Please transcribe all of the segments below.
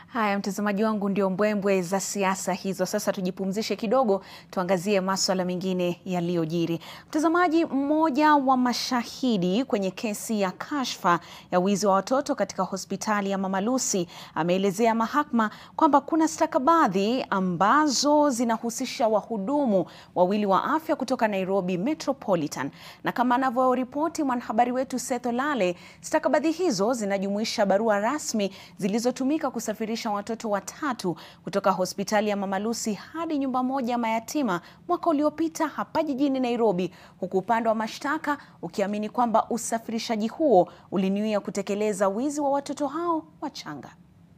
Haya, mtazamaji wangu, ndio mbwembwe za siasa hizo. Sasa tujipumzishe kidogo, tuangazie maswala mengine yaliyojiri. Mtazamaji, mmoja wa mashahidi kwenye kesi ya kashfa ya wizi wa watoto katika hospitali ya Mama Lucy ameelezea mahakama kwamba kuna stakabadhi ambazo zinahusisha wahudumu wawili wa afya kutoka Nairobi Metropolitan, na kama anavyoripoti mwanahabari wetu Seth Olale, stakabadhi hizo zinajumuisha barua rasmi zilizotumika kusafirisha watoto watatu kutoka hospitali ya Mama Lucy hadi nyumba moja ya mayatima mwaka uliopita hapa jijini Nairobi, huku upande wa mashtaka ukiamini kwamba usafirishaji huo ulinuia kutekeleza wizi wa watoto hao wachanga.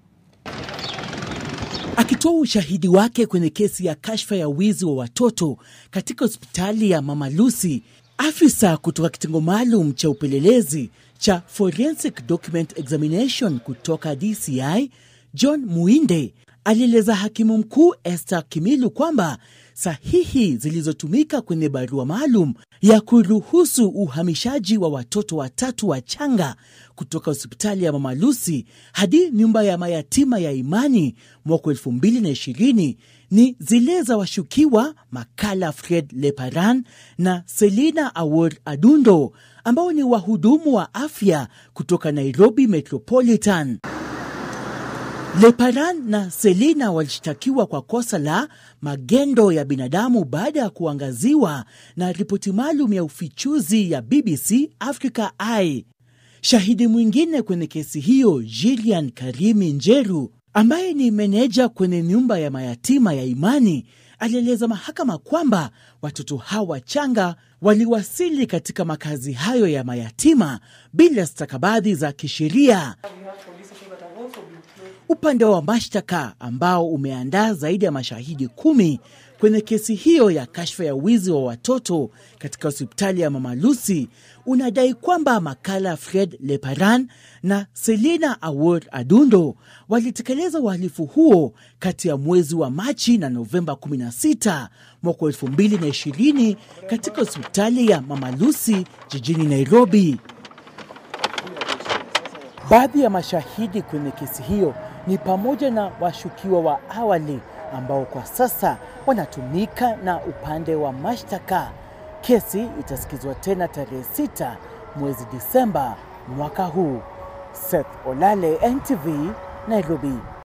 Akitoa ushahidi wake kwenye kesi ya kashfa ya wizi wa watoto katika hospitali ya Mama Lucy, afisa kutoka kitengo maalum cha upelelezi cha Forensic Document Examination kutoka DCI John Muinde alieleza hakimu mkuu Esther Kimilu kwamba sahihi zilizotumika kwenye barua maalum ya kuruhusu uhamishaji wa watoto watatu wachanga kutoka hospitali ya Mama Lucy hadi nyumba ya mayatima ya Imani mwaka elfu mbili na ishirini ni zile za washukiwa Makala Fred Leparan na Selina Awor Adundo ambao ni wahudumu wa afya kutoka Nairobi Metropolitan. Leparan na Selina walishtakiwa kwa kosa la magendo ya binadamu baada ya kuangaziwa na ripoti maalum ya ufichuzi ya BBC Africa Eye. Shahidi mwingine kwenye kesi hiyo, Gillian Karimi Njeru, ambaye ni meneja kwenye nyumba ya mayatima ya Imani, alieleza mahakama kwamba watoto hawa wachanga waliwasili katika makazi hayo ya mayatima bila stakabadhi za kisheria. Upande wa mashtaka ambao umeandaa zaidi ya mashahidi kumi kwenye kesi hiyo ya kashfa ya wizi wa watoto katika hospitali ya Mama Lucy unadai kwamba Makala Fred Leparan na Selina Awor Adundo walitekeleza uhalifu huo kati ya mwezi wa Machi na Novemba 16 mwaka 2020 katika hospitali ya Mama Lucy jijini Nairobi. Baadhi ya mashahidi kwenye kesi hiyo ni pamoja na washukiwa wa awali ambao kwa sasa wanatumika na upande wa mashtaka. Kesi itasikizwa tena tarehe 6 mwezi Disemba mwaka huu. Seth Olale, NTV, Nairobi.